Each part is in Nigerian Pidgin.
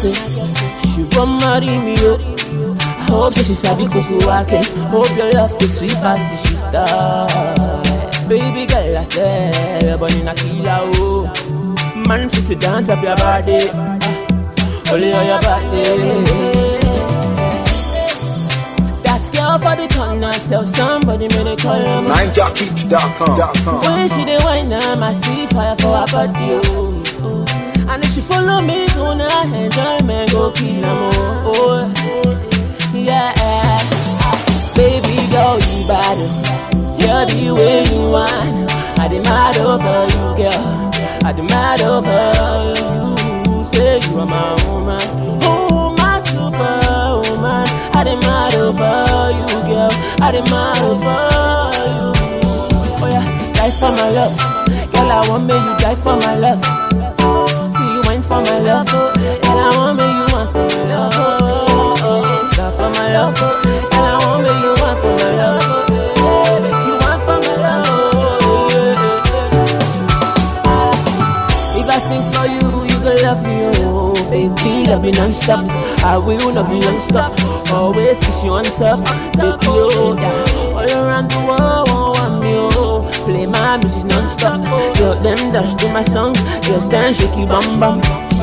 it. She won't marry me, yo. I hope that she sabi kuku wake. Hope your love is sweet as the shit Baby girl, I say, you're born in a killer, oh. Man fit to dance up your body, only on your body. That girl for the corner, tell somebody make they call her. my NineJockey.com. when she dey whine, I see fire for her body, oh. oh. And if she follow me, gonna enjoy me, go kill her, oh. oh. Yeah, baby girl, you bad. Tell the way you whine. I demand over you, girl. I demand over you. Say you are my woman, oh my superwoman. I demand over you, girl. I demand over you. Oh yeah, die for my love. Girl, I want me you die for my love. See you wine for my love. Girl, I want me you want for my love. Oh, oh, oh. Die for my love. Girl, I want me you want for my love. You want for my love. Oh, yeah, yeah, yeah. If I sing for you, you gon' love me, oh Baby, love me non-stop I will love you non-stop Always kiss you on top Baby, oh, yeah All around the world, oh, want me, oh Play my music non-stop Girl, them dash to my song Just dance, shake it, bam, bam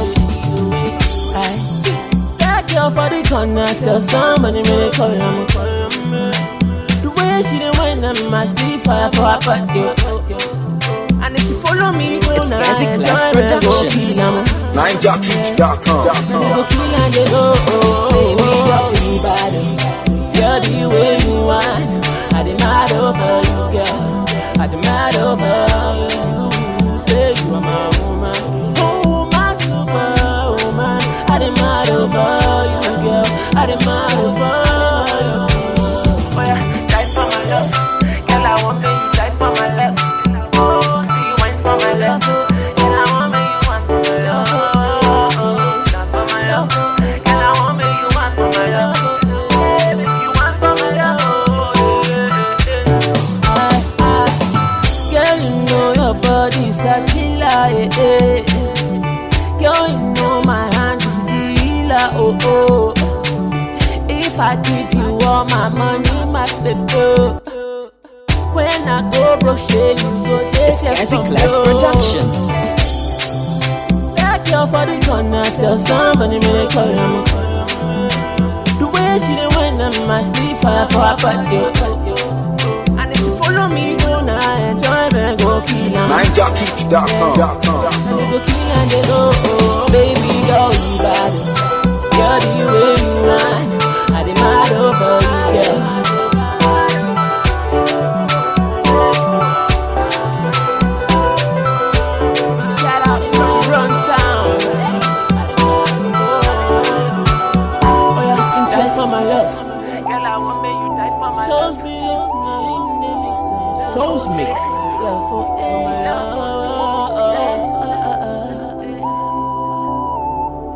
Aye. That girl for the corner Tell somebody, me call her, call her, The way she done went, I see fire for her body and if you follow me, go It's now, Gazi enjoy Clef me, go Productions. kill 'em. NineJockey.com. Go kill and they go, oh, baby, girl, you bad. Girl, the way you whine, I demand over you, girl. I demand over you. Say you are my woman, oh my superwoman. I demand over you, girl. I demand over you. Oh yeah, die for my love, girl. I want me, you die for my love. Oh, see you wine for my love, girl. I want me, you want for my love. Oh, die for my love, girl. I want me, you want for my love. Yeah, you want for my love. Oh, yeah, yeah, yeah. I, I, Girl, you know your body's a killer, eh, eh. Girl, you know my hand is the healer, oh, oh. If I give you all my money, my baby. When I go broke, shit, you go It's take Gazi Clef Productions. That girl for the corner, tell somebody me they call her. The way she done went, I see fire for her body. And if you follow me, go now, enjoy me, go kill 'em. NineJockey.com. And they go kill and they go, oh, baby girl, you bad. Girl, the way you whine, I demand over you, girl. Shout out from Run Town. Oh yeah, skin tight for my love. Girl, I want me, you die for my Shows me Shows mix. Love for my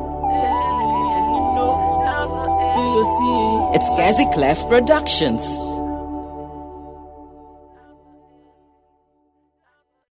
love. Do you see? It's Gazi Clef Productions.